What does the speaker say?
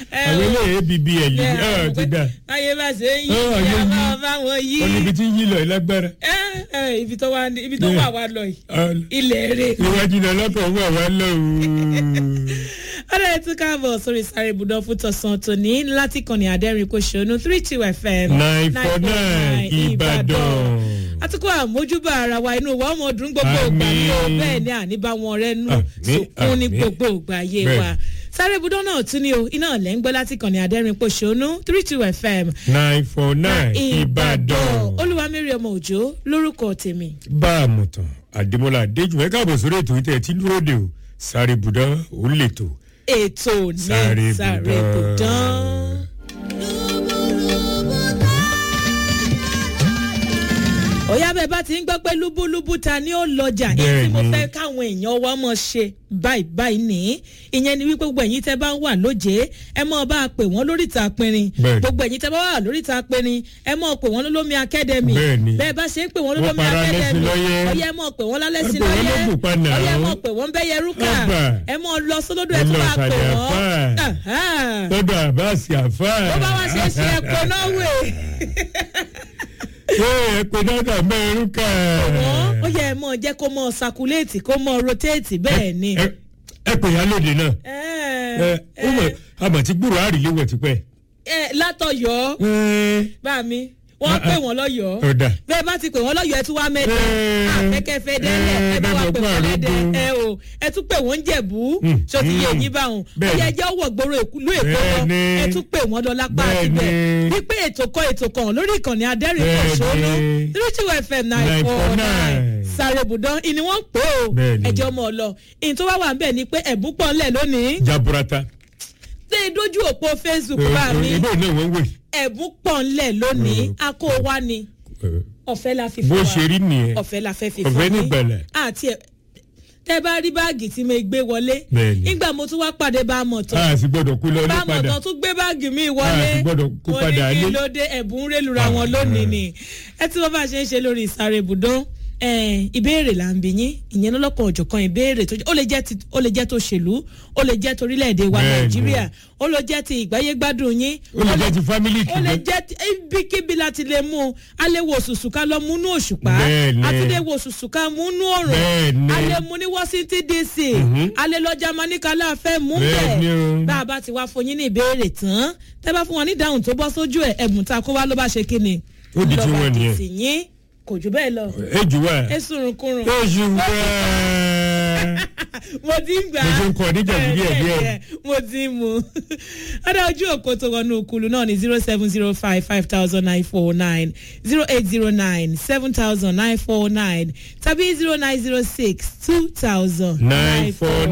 àwọn eléyìí bbl Ẹ, ẹ ti dà ayé bá ṣe ń yí Ó, ayé ìyá yí. máa bá wọn yí ó níbi tí ń yí lọ ìlágbára ẹ ẹ ibi tó wà ní- ibi tó Bẹ́ẹ̀. wà wá lọ yìí ilẹ̀ rẹ̀ iwájú náà lọ́kọ̀ wà wá lọ ọ̀rẹ́ tún káàbọ̀ sórí sáré ibùdó fún tọ̀sán tòní láti kàn ní adẹ́rìn kò ṣonú three two fm nine four nine ìbàdàn àtúkọ àmójúbà ara wa inú wa ọmọ ọdún gbogbo ògbà ní o Àmín. bẹ́ẹ̀ ni àníbá wọn rẹ nù Àmín, sòkún ní àmín. gbogbo ògbà ayé Bẹ́ẹ̀. wa sáré ibùdó náà tún ní o iná ọ̀lẹ́ ń gbọ́ láti kàn ní adẹ́rìn kò ṣonú three two fm nine four nine ìbàdàn olúwamẹ́rì ọmọ òjò lórúkọ tèmi. bá a mọ̀ tán àdèmọ́lá adéjùmọ̀ ẹ káàbọ̀ sórí ètò ìtẹ̀ tí dúró de o sáré ibùdó ó lè tó ètò ní Sáré sáré ibùdó. ibùdó. òyà bẹ́ẹ̀ bá ti ń gbọ́ pé lúbúlúbú ta ni ó lọ́jà èyí tí mo Bẹ́ẹ̀ni. fẹ́ káwọn èèyàn wa mọ̀ ṣe báyìí báyìí ní ìyẹn ni wípé gbogbo ẹ̀yin tẹ́ bá ń wà lóje ẹ mọ̀ bá a pè wọ́n lóríta pinrin Bẹ́ẹ̀ni. gbogbo ẹ̀yin tẹ́ bá wà lóríta pinrin ẹ mọ̀ pè wọ́n lólómi akẹ́dẹ̀mì Bẹ́ẹ̀ni. bẹ́ẹ̀ bá ṣe ń pè wọ́n Wọ́n lólómi para lẹ́sìn akẹ́dẹ̀mì lọ́yẹ́. ọyẹ ẹ mọ̀ pè wọ́n lálẹ́ sí Ẹ pè wọ́n lọ́yẹ́ lóbùpá náà. ọyẹ ẹ mọ̀ pè wọ́n bẹ́yẹ rúkà Ọba. ẹ mọ̀ lọ sólódò Ẹ ẹ tún lọ máa pè sàlẹ̀ wọ́n àfáà. Aha lọ́dọ̀ àbáàsì àfáà. bó bá wá ṣe é ṣe ẹ̀kọ́ náà wè ṣé ẹ pé dọ́kà mẹ́rin kà. wọ́n ó yẹ ẹ mọ̀ jẹ́ kó mọ̀ sakuléètì kó mọ̀ rotéètì bẹ́ẹ̀ ni. ẹ ẹ pè ya lóde náà. ẹ ó mọ̀ àmọ̀ tí gbúrò àríléwọ̀ ti pẹ́. ẹ látọ̀yọ́ ẹ bá mi wọ́n Ah, pè ah. wọ́n lọ́yọ́ ọ̀dà. bẹ́ẹ̀ bá ti pè wọ́n lọ́yọ́ ẹ tún wá mẹ́ta Eh, àfẹ́kẹ́fẹ́ dẹ́lẹ̀ ẹ bá wa eh, pè wọ́n lẹ́dẹ̀ àrògùn. ẹ o ẹ tún pè wọ́n jẹ̀bú Mm, ṣọtí yé mm. yín báwọn Bẹ́ẹ̀ni. ọyẹ ẹjẹ́ wọ̀ gbòòrò ìlú èkó lọ Bẹ́ẹ̀ni. ẹ tún pè wọ́n lọ lápá àti bẹ́ẹ̀ Bẹ́ẹ̀ni. wípé ètò kan ètò kan lórí ìkànnì adẹ́rìn kọ̀ṣọ́nù Bẹ́ẹ̀ni. three two fm nine four nine 949. sáré bùdán ìní wọ́n ń pè ó Bẹ́ẹ̀ni. ẹjọ́ ọmọ ọlọ ìyìn tó wá wà ń bẹ̀ ni pé ẹ̀bùn pọ̀ ńlẹ̀ lónìí jaburata. ṣé dójú òpó facebook bá mi ìbò náà wọ́n wè. ẹ̀bùn pọ̀ ńlẹ̀ lónìí Mm. a kó wa ni ọ̀fẹ́ la fi bó fún wa ṣe rí nìyẹn. ọ̀fẹ́ la fẹ́ fi ọ̀fẹ́ fún ní yín. ìgbàlẹ̀. àti ẹ̀ tẹ́ bá rí báàgì tí mo gbé wọlé Bẹ́ẹ̀ni. nígbà mo tún wá pàdé bá a mọ̀ tán a sì gbọ́dọ̀ kú lọ ní bá a mọ̀ padà. tán tún gbé báàgì mi wọlé Ah, ti gbọ́dọ̀ kó mo padà ní kí lé. ló dé ẹ̀bùn rélura wọn lónìí ni ẹ tí wọ́n bá ṣe ń ṣe lórí ìsáré ibùdó eh, ìbéèrè là ń bí yín ìyẹn lọ́lọ́kan òjọ̀kan ìbéèrè tó jẹ́- ó lè jẹ́ ti- ó lè jẹ́ tó ṣèlú ó lè jẹ́ torílẹ̀-èdè wa Bẹ́ẹ̀ni. nàìjíríà ó lè jẹ́ ti ìgbáyégbádùn yín ó lè jẹ́ ti fámílì ó lè kìlọ̀. jẹ́ tí- ibikíbi láti lè mú un a lè wo òṣùṣù ká lọ múnú òṣùpá Bẹ́ẹ̀ni. a tún lè wo òṣùṣù ká múnú òrùn Bẹ́ẹ̀ni. a lè mú ní washington dc a lè lọ jamani kálá fẹ́ mú Bẹ́ẹ̀ni bẹ́ẹ̀ o. bá a bá ti wá fún yín ní ìbéèrè tán tẹ́ bá fún wọn ní ìdáhùn tó bọ́ sójú ẹ̀ ẹ̀bùn tá a kó wá ló bá ṣe kí ni Ó di tí Ló bá wọ́n di nìyẹn. tì yín kò jù bẹ́ẹ̀ lọ ẹ jù wá. ẹ sùnrùnkùnrùn ẹ jù wá. mo ti ń gbà Mo ti ń kọ níjà Bẹ́ẹ̀, díẹ̀ díẹ̀. bẹ́ẹ̀, mo ti ń mu ọ̀dà ojú òkú tó wọnú òkúlu náà ní zero seven zero five five thousand nine four nine zero eight zero nine seven thousand nine four nine tàbí zero nine zero six two thousand nine four